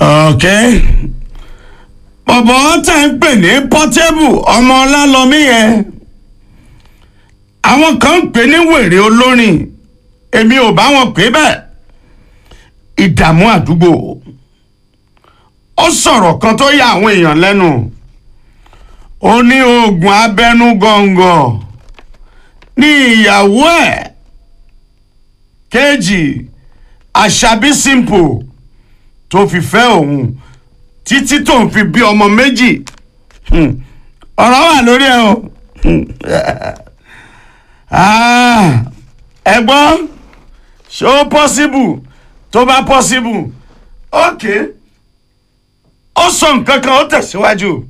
ok bọ̀bọ̀ tá ń pè ní pọ́tébù ọmọ ọlálọ́mí yẹn àwọn kan ń pè ní wèrè olórin èmi ò bá wọn pè bẹ́ẹ̀ ìdààmú àdúgbò ó sọ̀rọ̀ kan tó yà àwọn èèyàn lẹ́nu ó ní oògùn abẹ́nú gọ̀ǹgọ̀ ní ìyàwó ẹ̀ kejì àṣàbí simple tó fi fẹ́ òun títí tó ń fi bí ọmọ méjì Hmm. ọ̀rọ̀ wà lórí ẹ̀ o Hmm. Ah, ẹ̀gbọ́n ṣé ó possible tó bá possible ok ó sọ nǹkan kan ó tẹ̀síwájú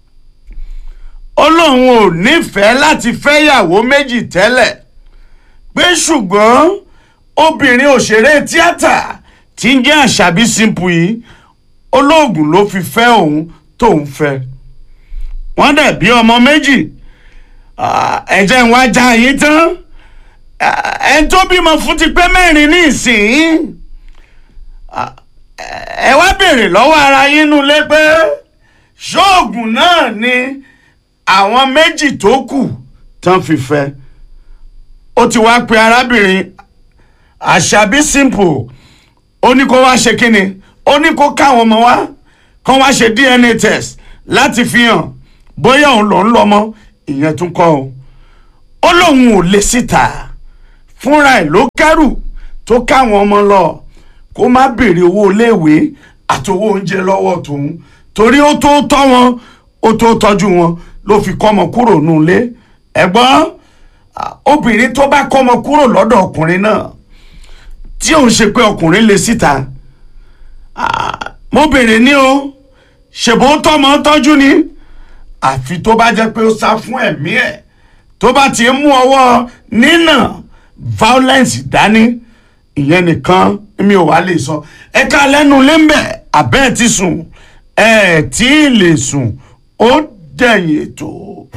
ó lóun ò nífẹ̀ẹ́ láti fẹ́yàwó méjì tẹ́lẹ̀ pé ṣùgbọ́n obìnrin òṣèré tíátà tí ń jẹ́ àṣàbí simple yìí olóògùn ló fi fẹ́ òun tóun fẹ́ wọ́n dẹ̀ bí ọmọ méjì Ah, ẹ jẹ́ n wá já yín tán Ah, ẹni tó bímọ fún ti pé mẹ́rin ní ìsìn Ah, ẹ wá béèrè lọ́wọ́ ara yín nulẹ̀ pé ṣóògùn náà ni àwọn méjì tó kù tán fi fẹ́ ó ti wá pe arábìnrin àṣàbí simple ó ní kó wá ṣe kínni ó ní kó káwọn ọmọ wá kó wá ṣe dna test láti fi hàn bóyá òun lòún lọ́mọ ìyẹn tún kọ́ o ó lóun ò lè síta fúnra ẹ̀ ló kẹ́rù tó káwọn ọmọ lọ kó má béèrè owó iléèwé àti owó oúnjẹ lọ́wọ́ tòun torí ó tó tọ́ wọn ó tó tọ́jú wọn ló fi kọ́mọ kúrò nulẹ̀ ẹ̀gbọ́n ah, obìnrin tó bá kọ́mọ kúrò lọ́dọ̀ ọkùnrin náà tí òun ṣe pé ọkùnrin lè síta ah, mo béèrè ní o ṣèbó tọ́mọ tọ́jú ni àfi tó bá jẹ́ pé ó sá fún ẹ̀mí ẹ̀ tó bá ti mú ọwọ́ nínà violence dání ìyẹn nìkan mi ò wá lè sọ ẹ̀ka lẹ́nu lẹ́mbẹ̀ abẹ́ ẹ̀ ti sùn ẹ̀ tí ì lè sùn ó dẹ̀yìn ètò.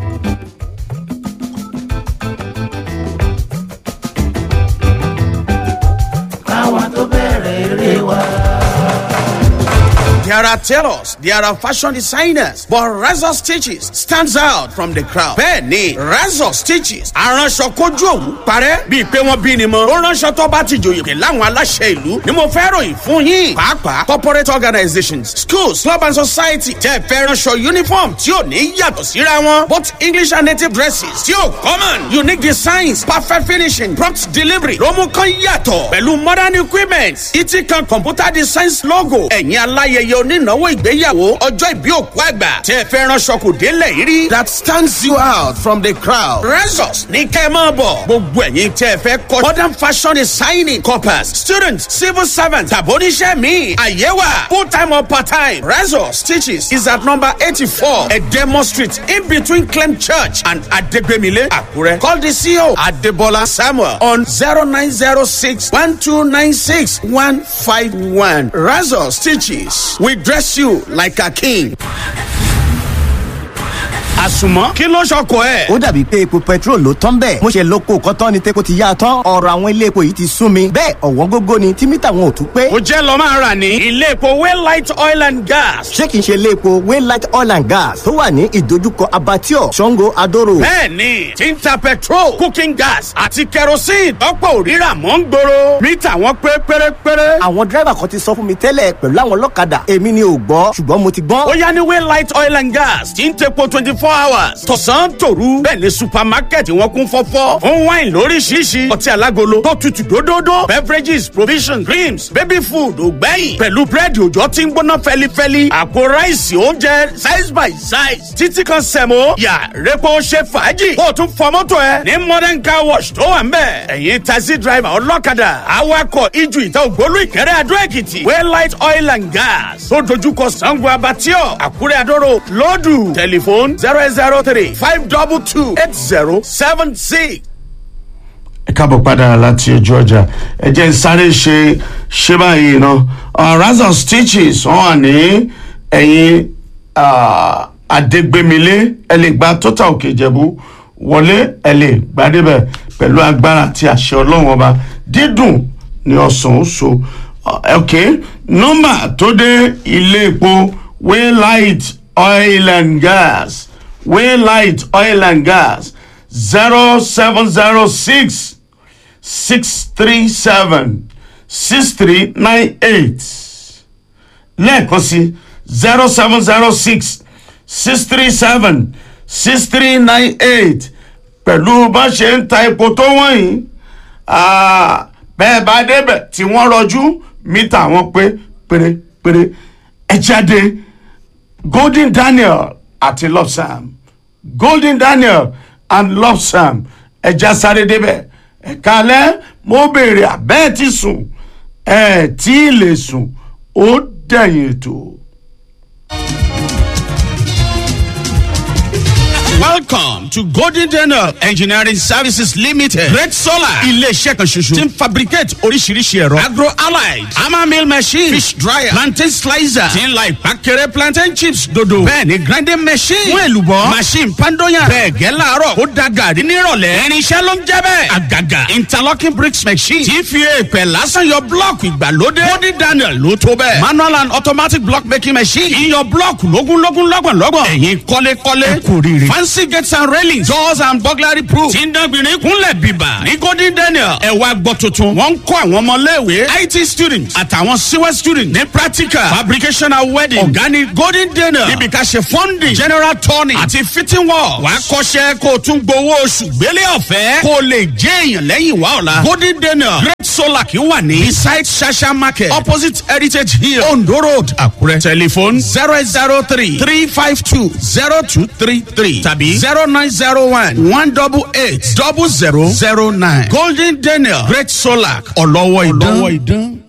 káwa tó bẹ̀rẹ̀ eré wa. There are tailors, there are fashion designers, but Razor Stitches stands out from the crowd. Bẹ́ẹ̀ni, Razor Stitches aránṣọ kojú òwú parẹ́ bíi pé wọ́n bí ni mọ́. Ó ránṣọ tó bá ti jòyè pé láwọn aláṣẹ ìlú ni mo fẹ́ ròyìn fún yín. Pàápàá corporate organizations, schools, club and society tẹ́ fẹ́ ránṣọ uniform tí ò ní yàtọ̀ síra wọn. Both English and native dresses tí ò common. Unique designs, perfect finishing, prompt delivery ló mú kán yàtọ̀. Pẹ̀lú modern equipment, ìtì kan computer designs logo. Ẹ̀yin aláyẹyẹ onínáwó ìgbéyàwó ọjọ́ ìbí òkú àgbà tẹ́ ẹ fẹ́ ránṣọ kò délẹ̀ yìí rí. that stands you out from the crowd. Resos ní kẹ́ ẹ máa bọ̀. gbogbo ẹ̀yin tẹ́ ẹ fẹ́ kọ́ modern fashion designing corpus students civil servants tàbí oníṣẹ́ mi àyẹ̀wà full time or part time. Resos stitches is at number eighty-four Edemo street in between Clem church and Adegbemile Akure. Call the CEO Adebola Samuel on zero nine zero six one two nine six one five one. Resos stitches we dress you like a king. àsùnmọ́ kí ló ṣọkọ ẹ̀. ó dàbí pé epo petrol ló tán bẹ́ẹ̀ mo ṣe lóko kọ́tán ni tepo ti yá a tán ọ̀rọ̀ àwọn ilé epo yìí ti sún mi bẹ́ẹ̀ ọ̀wọ́n gógó ni tí mítà wọn ò tún pé ó jẹ́ lọ máa rà ní ilé epo waylight oil and gas. ṣé kìí ṣe ilé epo waylight oil and gas tó wà ní ìdojúkọ abattoir sango adoro bẹ́ẹ̀ni tí ń ta petrol cooking gas àti kerosene tọ́pọ̀ òrírà mọ́ ń gbòòrò mítà wọn pé pérépéré. àwọn dírẹ́bà kan ti sọ fún mi tẹ́lẹ̀ pẹ̀lú àwọn ọlọ́kadà èmi ni ò gbọ́ ṣùgbọ́n mo ti ó gbọ́n yá ní waylight oil and gas tí ń tepo twenty four hours tọ̀sán tòru bẹ́ẹ̀ ni supermarket wọn kún fọ́fọ́ fún wine lóríṣiríṣi ọtí alágolo tó tutù dódódó beverages provisions creams baby food ògbẹ́yìn pẹ̀lú búrẹ́dì òjò tí ń gbóná fẹ́lifẹ́li àpò ráìsì oúnjẹ size by size títí kan sẹ̀mó yà repo ṣe fàájì kó o tún fọ mọ́tò ẹ ní modern car wash tó wà ń bẹ̀ ẹ̀yin taxi driver ọlọ́kadà awakọ̀ ijù ìta ògbólú ìkẹrẹ́ adó èkìtì waylight oil and gas tó dojúkọ sango abatio àkúrẹ́ adóró lọ́dù tẹlifóònù zero eight zero three five double two eight zero seven six. ẹ káàbọ̀ padà láti ojú ọjà ẹ jẹ́ ń sáré ṣe ṣé báyìí ná razor stitches wọ́n wà ní ẹ̀yìn ah, adégbémilé ẹ lè gba total òkè ìjẹ̀bú wọlé ẹ lè gbadébẹ̀ pẹ̀lú agbára àti àṣẹ ọlọ́run ọba dídùn ni ọ̀sán ó so ok nọ́mbà tó dé ilé epo waylight oil and gas waylight oil and gas zero seven zero six six three seven six three nine eight lẹ́ẹ̀kan sí zero seven zero six six three seven six three nine eight pẹ̀lú bá ṣe ń ta epo tó wọ̀nyí ah, bẹ́ẹ̀ bá débẹ̀ tí wọ́n rọjú mítà wọn pé pérépéré ẹ jáde golden daniel àti lopsam golden daniel and lopsam ẹja sáré débẹ̀ ẹ̀ka alẹ́ mo béèrè àbẹ́ẹ̀ ti sùn ẹ̀ tí ì lè sùn ó dẹ̀yìn ètò. Welcome to Golden Daniel Engineering Services Limited. Red Solar. Ilé-iṣẹ́ kan ṣoṣo. Ti ń fabricate oríṣiríṣi ẹ̀rọ. Agro allied. Hammer mill machine. Fish dryer. Plantain slicer. Ti ń la ìpàkẹ́rẹ́ plantain chips dodo. Bẹ́ẹ̀ni grinding machine. Fún èlùbọ́. Machine pandoyan. Bẹ́ẹ̀ gẹ́ láàárọ̀. Ó da gàrí nírọ̀lẹ́. Irinṣẹ́ ló ń jẹ́ bẹ́ẹ̀. Àgàgà. Interlocking bricks machine. Ti fi èèpẹ̀ lásán yọ blọ́ọ̀kì ìgbàlódé. Golden Daniel ló tó bẹ́ẹ̀. Manual and automatic block making machine. Iyọ̀ blọ́ọ̀kì lógúnlógún lọ́gbọ̀nlọ́gbọ̀n. Ẹ̀yin kọ́lékọ́lé. Ẹ kò rí rí. Fancy gates and railings. Doors and burglary proof. Tí ń dánbìnrin kúnlẹ̀ bíbà. Ní Golden Daniel. Ẹ wá gbọ́ tuntun. Wọ́n ń kọ́ àwọn ọmọléèwé. IT students àtàwọn CWE students. Ní practical. Fabrication and wedding. Ọ̀gá ni Golden Daniel. Níbi ká ṣe funding. General turning. Àti fitting work. Wàá kọ́ṣẹ́ kó o tún gbowó oṣù gbélé ọ̀fẹ́. Kó o lè jẹ́ èèyàn lẹ́yìn wá ọ̀la. Golden Daniel. Great Solar kì í wà ní. Beside Shasha Market. Opposite Heritage Hill. Ondo Road. Àkúrẹ́. Telephone zero eight zero three three five two zero two three three tàbí zero nine zero one one double eight double zero zero nine. Golden Daniel Great Solar ọlọ́wọ́ ìdán.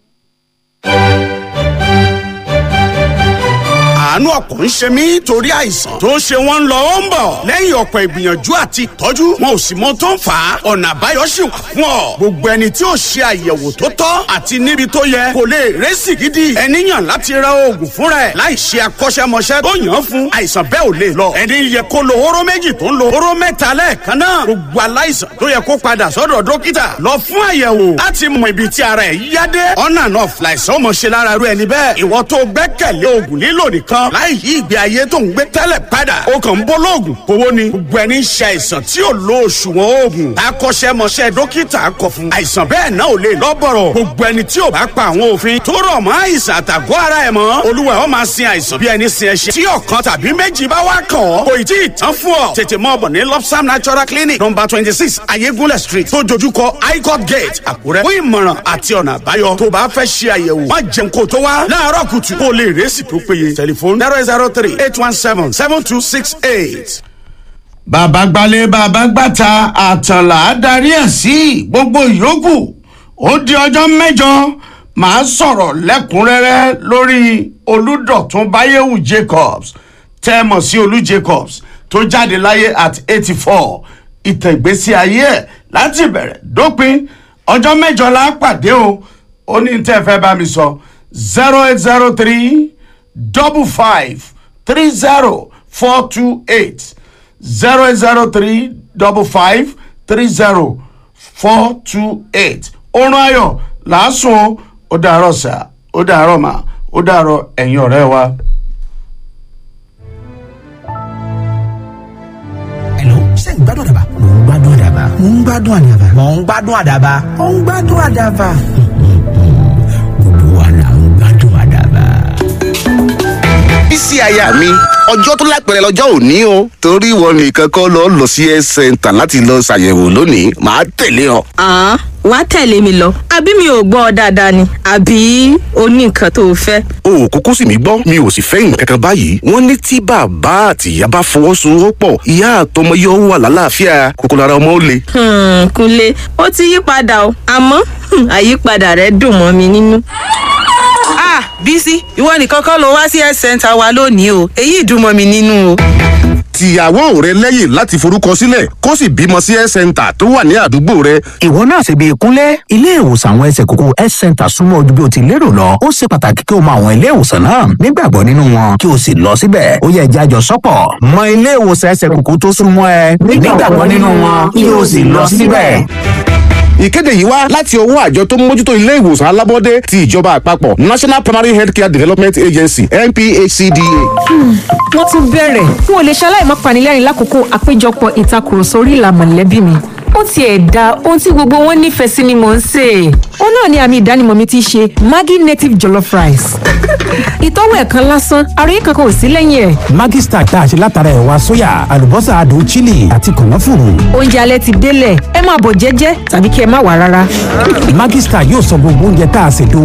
àánú ọ̀pọ̀ ń ṣe mí torí àìsàn tó ń ṣe wọ́n ń lọ ó ń bọ̀ lẹ́yìn ọ̀pọ̀ ìgbìyànjú àti ìtọ́jú wọn ò sì mọ tó ń fà á ọ̀nà àbáyọ sì wà fún ọ gbogbo ẹni tí ò ṣe àyẹ̀wò tó tọ́ àti níbi tó yẹ kò lè rẹ́sì gidi ẹni yàn láti ra oògùn fúnra ẹ̀ láì ṣe akọ́ṣẹ́mọṣẹ́ tó yàn án fún àìsàn bẹ́ẹ̀ ò lè lọ ẹni yẹ kó lo hóró méjì tó ń lo hóró mẹ́ta lẹ́ẹ̀kan náà gbogbo aláìsàn tó yẹ kó padà sọ́dọ̀ dókítà lọ fún àyẹ̀wò láti mọ ibi tí ara ẹ̀ yá dé ọ̀nà náà fìlàìsàn ọmọ ṣe lára rú ẹni bẹ́ẹ̀ ìwọ tó gbẹ́kẹ̀lé oògùn lílò nìkan láì yí ìgbé ayé tó ń gbé tẹ́lẹ̀ padà ó kàn ń bọ́ lóògùn kówó ni gbogbo ẹni ń ṣe àìsàn tí ò lo òṣùwọ̀n oògùn akọ́ṣẹ́mọṣẹ́ dókítà kọ fún àìsàn bẹ́ẹ̀ náà ò lè lọ́bọ̀rọ̀ gbogbo ẹni tí ò bá pa àwọn òfin tó rọ̀ mọ́ àìsàn àtàgọ́ ara ẹ̀ mọ́ olúwa ó máa sin àìsàn bí ẹni sin ẹṣin tí ọ̀kan tàbí méjì bá wá kàn ọ́ kò ì tí ì tán fún ọ tètè mọ́ ọ̀bọ̀ ní lopsam natural clinic number twenty six ayégúnlẹ̀ street tó dojúkọ highcourt gate àkúrẹ́ fún ìmọ̀ràn àti ọ̀nà àbáyọ tó bá fẹ́ ṣe àyẹ̀wò má jẹun kó tó wá láàárọ̀ kùtù kó lè rẹ́sì tó péye tẹlifóònù zero zero three eight one seven seven two six eight. bàbá gbalẹ̀ bàbá gbàtà àtànlá darí ẹ̀ sí gbogbo ìyókù ó di ọjọ́ mẹ́jọ màá sọ̀rọ̀ lẹ́kùnrẹ́rẹ́ lórí olùdọ̀tún báyẹ̀wò jacobs tẹ́ mọ̀ sí olú jacobs tó jáde láyé at eighty four ìtàn ìgbésí ayé ẹ̀ láti bẹ̀rẹ̀ dópin ọjọ́ mẹ́jọ la pàdé o ó ní tẹ́ fẹ́ bá mi sọ zero eight zero three double five three zero four two eight zero eight zero three double five three zero four two eight orun ayọ̀ làásùn ó dàárọ̀ sà ó dàárọ̀ mà ó dàárọ̀ ẹ̀yin ọ̀rẹ́ wa. Hello, ṣé ń gbádùn àdàbà? Mò ń gbádùn àdàbà. Mò ń gbádùn àdàbà. Mò ń gbádùn àdàbà. Mò ń gbádùn àdàbà. Gbogbo wa là ń gbádùn àdàbà. bísí aya mi ọjọ́ tó lápẹ̀rẹ̀ lọ́jọ́ òní o torí ìwọ nìkan kọ́ lọ lọ sí health center láti lọ ṣàyẹ̀wò lónìí màá tẹ̀lé ọ. àá wá tẹ̀lé mi lọ àbí mi ò gbọ́ ọ dáadáa ni àbí o ní nǹkan tó o fẹ́. o ò kúkú sì mí gbọ́ mi ò sì fẹ́ nǹkan kan báyìí wọ́n ní tí bàbá àti ìyá bá fọwọ́sowọ́pọ̀ ìyá àtọmọ yóò wà lálàáfíà kókó lára ọmọ ó le. Hmm, kúnlé ó ti yí padà o àmọ́ hmm, àyípadà rẹ̀ dùn mọ́ mi nínú. ah bísí ìwọ nìkan kọ́ ló wá sí health center wa lónìí o èyí dùn mọ́ mi nínú o. tìyàwó rẹ lẹ́yìn láti forúkọ sílẹ̀ kó sì bímọ sí health center tó wà ní àdúgbò rẹ ìwọ náà ṣe bí ìkúnlẹ̀ ilé ìwòsàn àwọn ẹsẹ̀ kókó health center súnmọ́ ojú bí o ti lérò lọ ó ṣe pàtàkì kí o mọ àwọn ilé ìwòsàn náà nígbàgbọ́ nínú wọn kí o sì lọ síbẹ̀ ó yẹ jájọ sọ́pọ̀ mọ ilé ìwòsàn ẹsẹ̀ kókó tó súnmọ́ ẹ nígbàgbọ́ nínú wọn kí o sì lọ síbẹ̀ ìkéde yìí wá láti ọwọ́ àjọ tó ń mójútó ilé ìwòsàn alábọ́dé ti ìjọba àpapọ̀ national primary healthcare development agency nphcda. wọ́n tún bẹ̀rẹ̀ n ò lè ṣaláì má panilẹ́rìn lákòókò àpéjọpọ̀ ìtakùrọ̀sọ orí ìlà mọ̀lẹ́bí mi ó tiẹ̀ da ohun tí gbogbo wọn nífẹ̀ẹ́ sí ni mò ń sè é. ó náà ni àmì ìdánimọ̀ mi ti ṣe maggi native jollof rice. ìtọ́wò ẹ̀ kan lásán àròyé kankan ò sí lẹ́yìn ẹ̀. Maggi Star tá a ṣe látara ẹ̀wà sóyà àlùbọ́sà adùn chili àti kànáfùrù. oúnjẹ alẹ́ ti délẹ̀ ẹ máa bọ̀ jẹ́jẹ́ tàbí kí ẹ má wà rárá. Maggi Star yóò sọ gbogbo oúnjẹ tá a ṣètò